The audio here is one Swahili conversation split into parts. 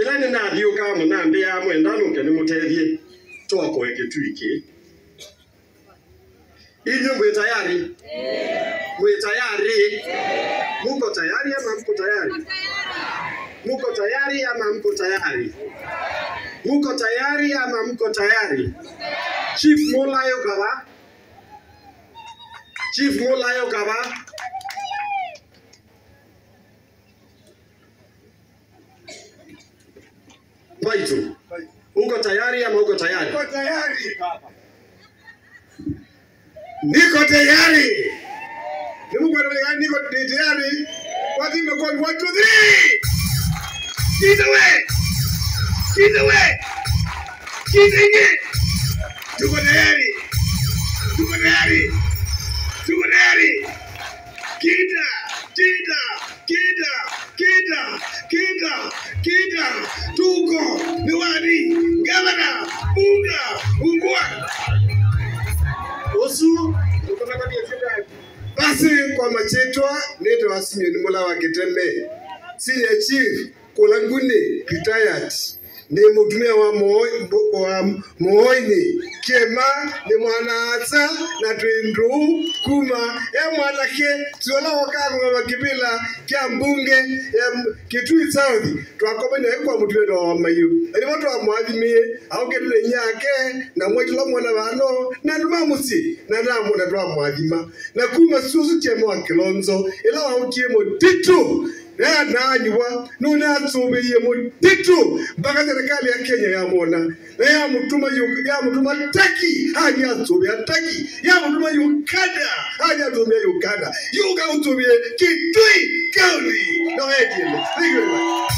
ila nĩ nathiũka mũnambĩa mwenda nũke nĩ mũteithie twakoe gĩtuĩkĩ inyuĩ mwĩ tayari mwĩ tayari muko tayari ama mko tayari muko tayari ama mko tayari muko tayari ama mko tayari chief mulayo kaba chief mulayo kaba Baitu, uko tayari ama uko tayari? Niko tayari. Niko tayari. Ni Mungu anataka niko ni tayari. Watu imekuwa one two three. Kiza we. Kiza we. Kiza inge. Tuko tayari. Tuko tayari. Tuko tayari. Kita, kita, kita, kita, kita, kita. Tuko diwani, gavana, bunga, ungwa. Usu, uko na tabia zile. basi kwa machetwa nito wasinyo ni mola wa kitembe senior chief kulanguni retired ni mutumia wa Moi- wa moini kema ni mwanaasa na twindu kuma ya mwanake tuola wakagwa makibila kya mbunge ya M- kitui south twakomenya kwa mutumia wa mayu ani watu wa mwathimie au ketule nyake na mwekila mwana vano na nduma musi na ndamu na twa mwathima na kuma susu chemo wa kilonzo ila wa utiemo titu na nanywa nuna atsubiye mutitu mpaka serikali ya Kenya yamona na yamutuma yu- yamutuma taki hadi atsubia taki yamutuma Uganda hadi atsubia Uganda yuka utsubie Kitui County no ediele thank you very much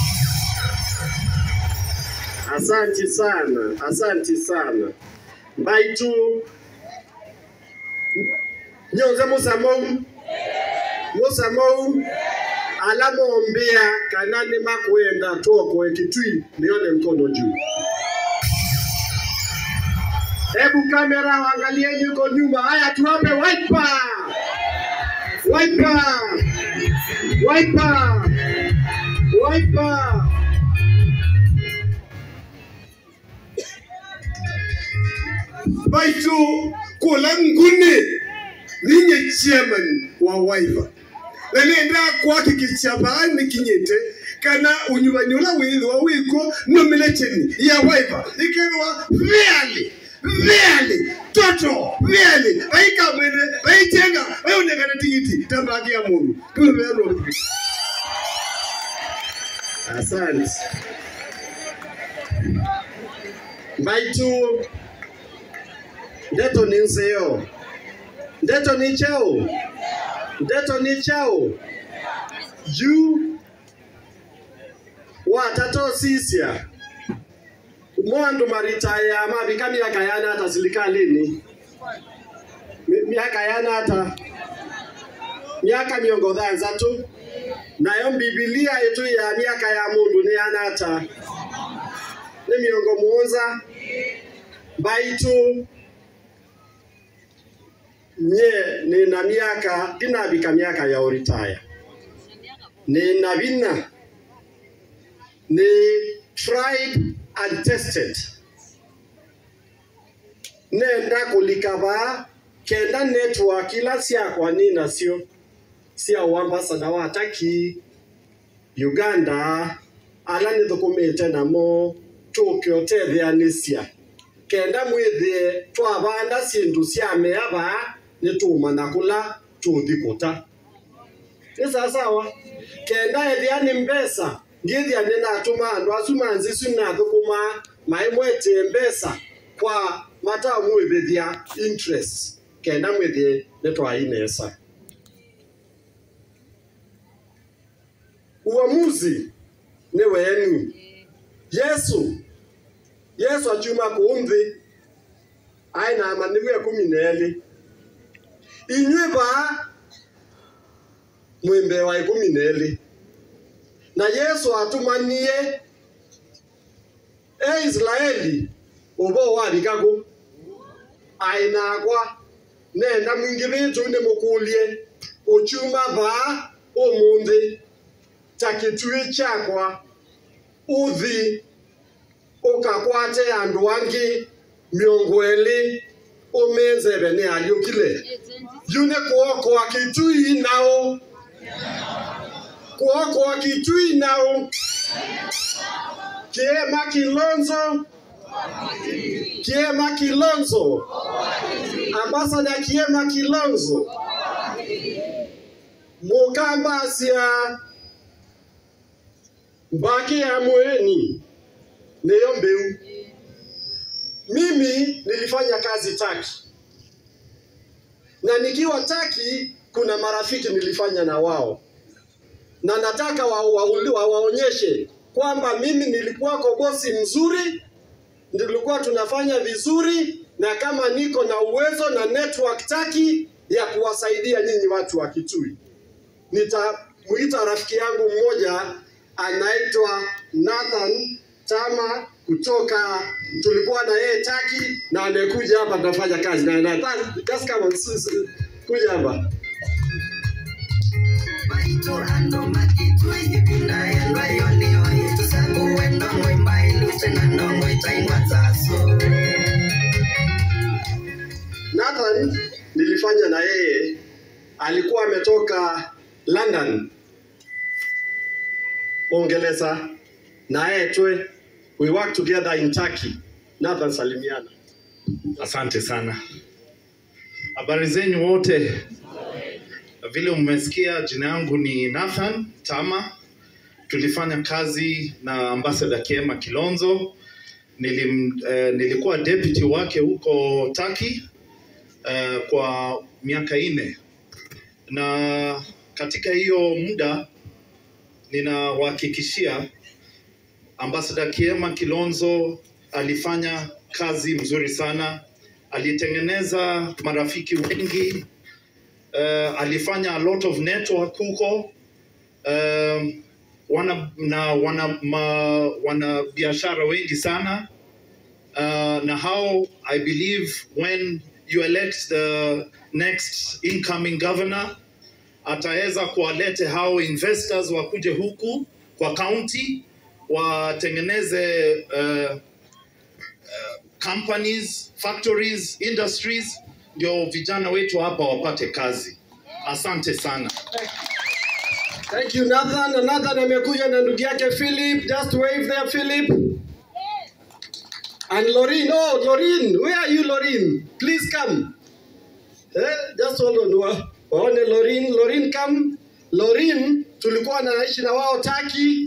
Asanti sana, asanti sana. Baitu nyonze musamou musamou alamombea kanani makwenda toko ekitui nione mkono juu. Hebu kamera waangalieni yuko nyuma. Haya, tuwape wiper, wiper, wiper, wiper. baitu kula ngune ninye chairman wa waiva nalenda kuhakikisha baani kinyete kana unyuvanyula wili wa wiko nomination ya waiva ikerwa really really toto really vaika mwene vaitenga vaionekana tigiti tambaki ya munhu tuveano Asante. Baitu ndeto ni nzeo, ndeto ni cheo, ndeto ni cheo juu watato sisia mwandu maritaya mavika miaka yana hata silikalini Mi- miaka yana hata miaka miongo dhanza tu nayo bibilia yetu ya miaka ya mundu ni anata ni miongo muonza baitu nye nina miaka ndinavika miaka ya uritaya nina vina ni tried and tested nenda kulikava kenda network ila siakwa ninasio cia uambasada wa Turkey, Uganda ala nithukumite namo tukiotethianisya kenda mwithie twavanda sindu cia meava nitumana kula tuthikuta ni sawasawa kenda ethia ni mbesa ngithia ninatuma andu acu manzicu nathukuma mai mwetie mbesa kwa mata mwithithia interest kenda mwithie nitwainesa uamuzi ni wenu. Yesu Yesu achuma kumthi aina amaniwe kumi na eli inywe ba mwimbe wa ikumi na eli na Yesu atumanie e Israeli ubo warikaku aina akwa nenda mwingi vitu ni mukulie uchuma ba umunthi ta kitui chakwa uthi ukakwate andu angi miongo eli umenzeve ni aliukile yune kuokoa kitui nao kuokoa kitui nao kiema kilonzo kiema kilonzo ambasada kiema kilonzo mukambasia mbaki ya mweni niyo mbeu mimi nilifanya kazi taki na nikiwa taki kuna marafiki nilifanya na wao na nataka waonyeshe wa, wa, waonyeshe kwamba mimi nilikuwako bosi mzuri nilikuwa tunafanya vizuri na kama niko na uwezo na network taki ya kuwasaidia nyinyi watu wa Kitui. Nitamuita rafiki yangu mmoja anaitwa Nathan Tama kutoka tulikuwa na yeye Taki na amekuja hapa tunafanya kazi na Nathan just come on sis- kuja hapa. Baito ando makitwe ibinda yandwa yoni yoni tusangu wendo mwimba iluche na ndongo itaingwa taso Nathan nilifanya na yeye, alikuwa ametoka London Uingereza, na yeye twe we work together in Turkey. Nathan salimiana. Asante sana. Habari zenyu wote. Vile mmesikia, jina yangu ni Nathan Tama. Tulifanya kazi na Ambassador Kiema Kilonzo. Nilim, eh, nilikuwa deputy wake huko Turkey eh, kwa miaka nne, na katika hiyo muda ninawahakikishia Ambassador Kiema Kilonzo alifanya kazi mzuri sana, alitengeneza marafiki wengi uh, alifanya a lot of network huko um, wana na wana ma, wana biashara wengi sana uh, na how I believe when you elect the next incoming governor ataweza kuwalete hao investors wakuje huku kwa county watengeneze uh, companies, factories, industries, ndio vijana wetu hapa wapate kazi. Asante sana. Thank you Nathan. Na Nathan amekuja na ndugu yake Philip. Just wave there Philip. And Lorin. Oh, Lorin. Where are you Lorin? Please come. Eh, just hold on. Wa- Waone Lorin. Lorin come. Lorin tulikuwa naishi na wao Taki.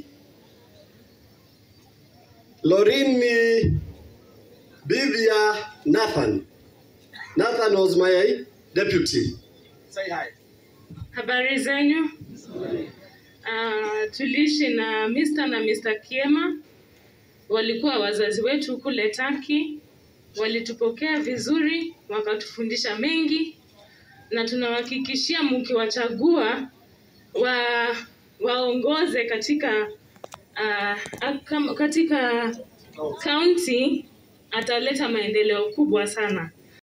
Lorin ni bibi ya Nathan. Nathan was my deputy. Say hi. Habari zenyu? Uh, tuliishi na Mr. na Mr. Kiema, walikuwa wazazi wetu kule Taki, walitupokea vizuri, wakatufundisha mengi, na tunawahakikishia mkiwachagua wa waongoze katika uh, katika county, ataleta maendeleo kubwa sana.